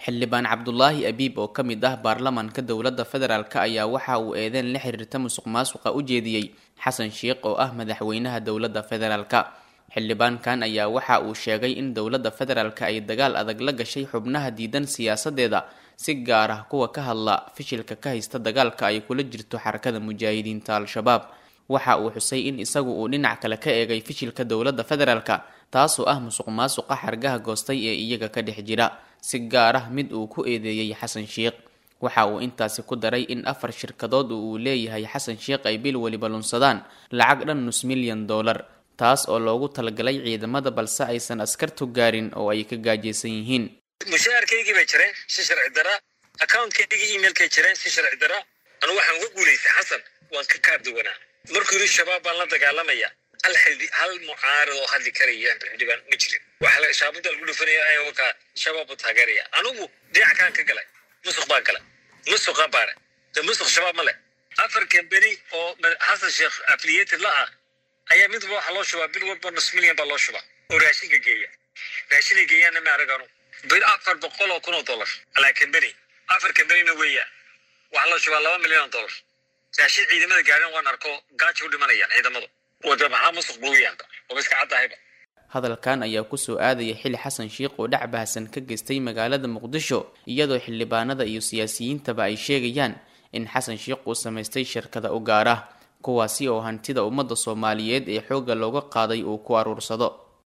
xildhibaan cabdulaahi abiib oo ka mid ah baarlamaanka dowladda federaalk ayaa waxa uu eedeen la xiriirta musuq maasuqa u jeediyey xasan sheikh oo ah madaxweynaha dowladda federaalk xildhibaankan ayaa waxa uu sheegay in dowladda federaalk ay dagaal adag la gashay xubnaha diidan siyaasadeeda si gaar ah kuwa ka hadla fishilka ka haysta dagaalka ay kula jirto xarakada mujaahidiinta al-shabaab waxa uu xusay in isagu uu dhinac kale ka eegay fishilka dowladda federaalk taasoo ah musuq maasuqa xargaha goostay ee iyaga ka dhex jira si gaar ah mid uu ku eedeeyey xasan sheikh waxa uu intaasi ku daray in afar shirkadood uu leeyahay xasan sheikh ay bil weliba lunsadaan lacag dhan nus milyan dollar taas oo loogu talagalay ciidamada balse aysan askartu gaarin oo ay ka gaajaysan yihiin mushaharkaygii bay jireen si sharci dara accountkaygi emailkay jireen si sharci dara anu waxaan uga guulaystay xasan waan ka kaarduwanaa markuu yidhi shabaab baan la dagaalamaya hal xildhi hal mucaarad oo hadli karaya xildhibaan ma jirin waxaa shaabuda lagu dhufanaya wakaa shabaab buu taageeraya anugu dhinac kaan ka galay musuq baan galay musuqa baare de musuq shabaab ma leh afar kambeni oo xasan sheekh affiliated la ah ayaa midba waxaa loo shubaa bil walba nus milyan baa loo shubaa oo raashinka geeya raashinay geeyaanna ma arag anu bil afar boqol oo kun oo dollar alaa kambeni afar kambenina weeyaan waxaa loo shubaa laba milyan oo dollar raashin ciidamada gaarin waan arko gaajo u dhimanayaan ciidamadu wada maxaa musuq buuyaanka oo iska caddahayba hadalkan ayaa kusoo aadaya xili xasan sheikh oo dhac bahasan ka geystay magaalada muqdisho iyadoo xildhibaanada iyo siyaasiyiintaba ay sheegayaan in xasan sheikh uu samaystay shirkada u gaar ah kuwaasi oo hantida ummadda soomaaliyeed ee xoogga looga qaaday uu ku aruursado